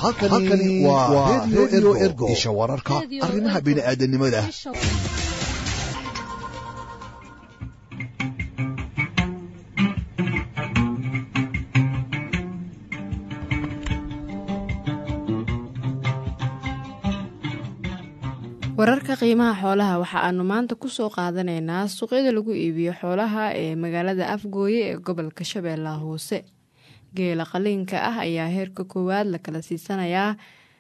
halkani waa redio ergo isha wararka arrimaha bini'aadanimada wararka qiimaha xoolaha waxa aanu maanta kusoo qaadanaynaa suuqyada lagu iibiyo xoolaha ee magaalada afgooye ee gobolka shabeellaha hoose geela qaliinka ah ayaa heerka koowaad la kala siisanayaa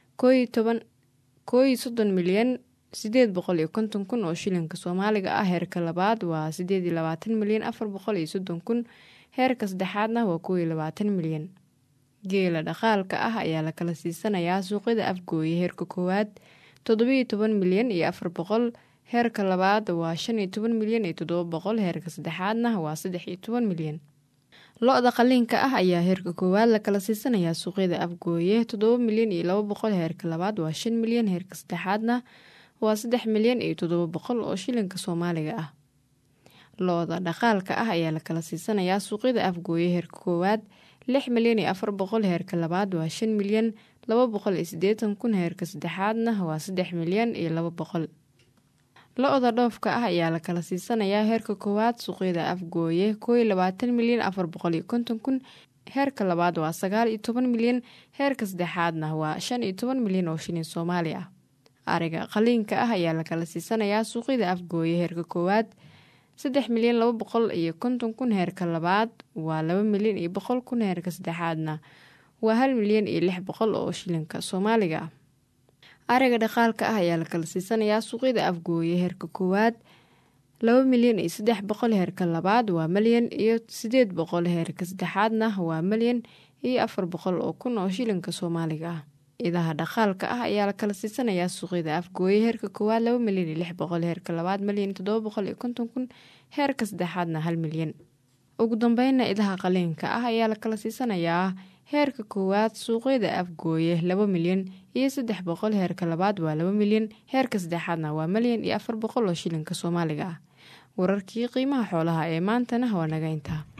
kooyi soddon milyan sideed boqol iyo konton kun oo shilinka soomaaliga ah heerka labaad waa sideed iyo labaatan milyan afar boqol iyo soddon kun heerka saddexaadna waa kooiyo labaatan milyan geela dhaqaalka ah ayaa la kala siisanayaa suuqyada afgooye heerka koowaad toddobiyo toban milyan iyo afar boqol heerka labaad waa shan iyo toban milyan iyo toddoba boqol heerka saddexaadna waa saddex iyo toban milyan lo-da qaliinka ah ayaa heerka koowaad la kala siisanayaa suuqyada afgooye toddoba milyan iyo laba boqol heerka labaad waa shan milyan heerka saddexaadna waa saddex milyan iyo toddoba boqol oo shilinka soomaaliga ah lo-da dhaqaalka ah ayaa la kala siisanayaa suuqyada afgooye heerka koowaad lix milyan iyo afar boqol heerka labaad waa shan milyan laba boqol iyo siddeetan kun heerka saddexaadna waa saddex milyan iyo laba boqol lo-da dhoofka ah ayaa la kala siisanayaa heerka koowaad suuqyada afgooye kooiyo labaatan milyan afar boqol iyo konton kun heerka labaad waa sagaal iyo toban milyan heerka saddexaadna waa shan iyo toban milyan oo shilin soomaali ah ariga qaliinka ah ayaa la kala siisanayaa suuqyada afgooye heerka koowaad saddex milyan laba boqol iyo konton kun heerka labaad waa laba milyan iyo boqol kun heerka saddexaadna waa hal milyan iyo lix boqol oo shilinka soomaaliga ah ariga dhaqaalka ah ayaa la kala siisanayaa suuqyada afgooye heerka koowaad laba milyan iyo saddex boqol heerka labaad waa milyan iyo sideed boqol heerka saddexaadna waa milyan iyo afar boqol oo kun oo shilinka soomaaliga ah idaha dhaqaalka ah ayaa la kala siisanayaa suuqyada afgooye heerka koowaad laba milyan iyo lix boqol heerka labaad milyan iyo toddoba boqol iyo konton kun heerka saddexaadna hal milyan ugu dambeynna idaha qaliinka ah ayaa la kala siisanayaa heerka koowaad suuqyada afgooye laba milyan iyo saddex boqol heerka labaad waa laba milyan heerka saddexaadna waa milyan iyo afar boqol oo shilinka soomaaliga ah wararkii qiimaha xoolaha ee maantana waa naga intaa